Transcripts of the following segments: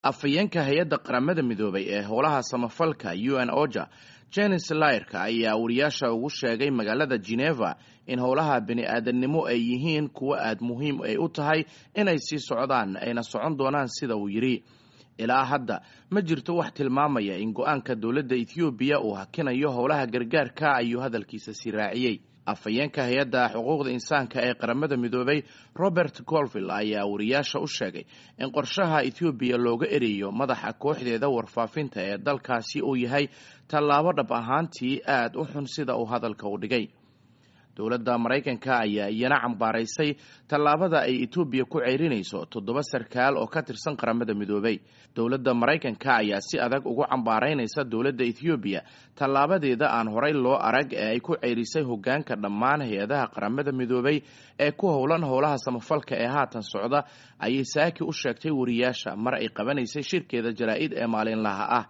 afhayeenka hay-adda qaramada midoobay ee howlaha samafalka u n oja jenis layrka ayaa wariyaasha ugu sheegay magaalada geneva in howlaha bini-aadannimo ay yihiin kuwo aada muhiim ay u tahay inay sii socdaan ayna socon doonaan sida uu yidhi ilaa hadda ma jirto wax tilmaamaya in go-aanka dowladda ethoobiya uu hakinayo howlaha gargaarka ayuu hadalkiisa sii raaciyey afhayeenka hay-adda xuquuqda insaanka ee qaramada midoobay robert colville ayaa wariyaasha u sheegay in qorshaha ethoobiya looga ereeyo madaxa kooxdeeda warfaafinta ee dalkaasi uu yahay tallaabo dhab ahaantii aada u xun sida uu hadalka u dhigay dowladda maraykanka ayaa iyana cambaaraysay tallaabada ay etoobiya ku ceyrinayso toddoba sarkaal oo ka tirsan qaramada midoobay dowladda maraykanka ayaa si adag ugu cambaaraynaysa dowladda ethoobiya tallaabadeeda aan horay loo arag ee ay ku ceyrisay hoggaanka dhammaan hay-adaha qaramada midoobay ee ku howlan howlaha samafalka ee haatan socda ayay saaki u sheegtay wariyaasha mar ay qabanaysay shirkeeda jaraa-id ee maalinlaha ah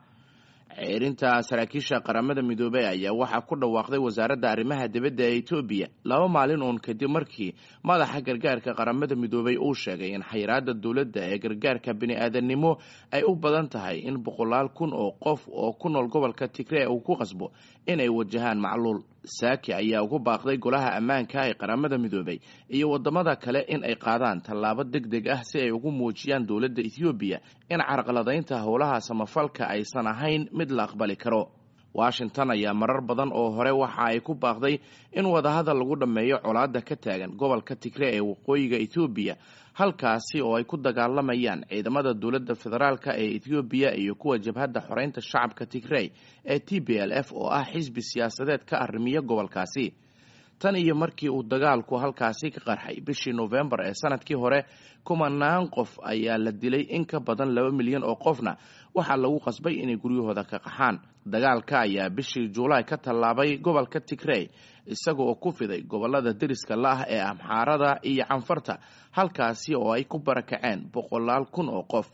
ceerinta saraakiisha qaramada midoobey ayaa waxaa ku dhawaaqday wasaaradda arrimaha dibadda ee etoobiya laba maalin uun kadib markii madaxa gargaarka qaramada midoobey uu sheegay in xayiraada dowladda ee gargaarka bini-aadannimo ay u badan tahay in boqolaal kun oo qof oo ku nool gobolka tigree uu ku qasbo inay wajahaan macluul saaki ayaa ugu baaqday golaha ammaanka ee qaramada midoobey iyo wadamada kale in ay qaadaan tallaabo deg deg ah si ay ugu muujiyaan dowladda ethoobiya in carqaladaynta howlaha samafalka aysan ahayn mid la aqbali karo washington ayaa marar badan oo hore waxa ay ku baaqday in wadahadal lagu dhammeeyo colaadda ka taagan gobolka tigree ee waqooyiga ethoobiya halkaasi oo ay ku dagaalamayaan ciidamada dowladda federaalka ee ethoobiya iyo kuwa jabhadda xoreynta shacabka tigrey ee t b l f oo ah xisbi siyaasadeed ka arrimiya gobolkaasi tan iyo markii uu dagaalku halkaasi ka qarxay bishii noofembar ee sanadkii hore kumanaan qof ayaa la dilay in ka badan laba milyan oo qofna waxaa lagu qasbay inay guryahooda ka qaxaan dagaalka ayaa bishii juulaay ka tallaabay gobolka tigrey isaga oo ku fiday gobolada deriska la-ah ee amxaarada iyo canfarta halkaasi oo ay ku barakaceen boqolaal kun oo qof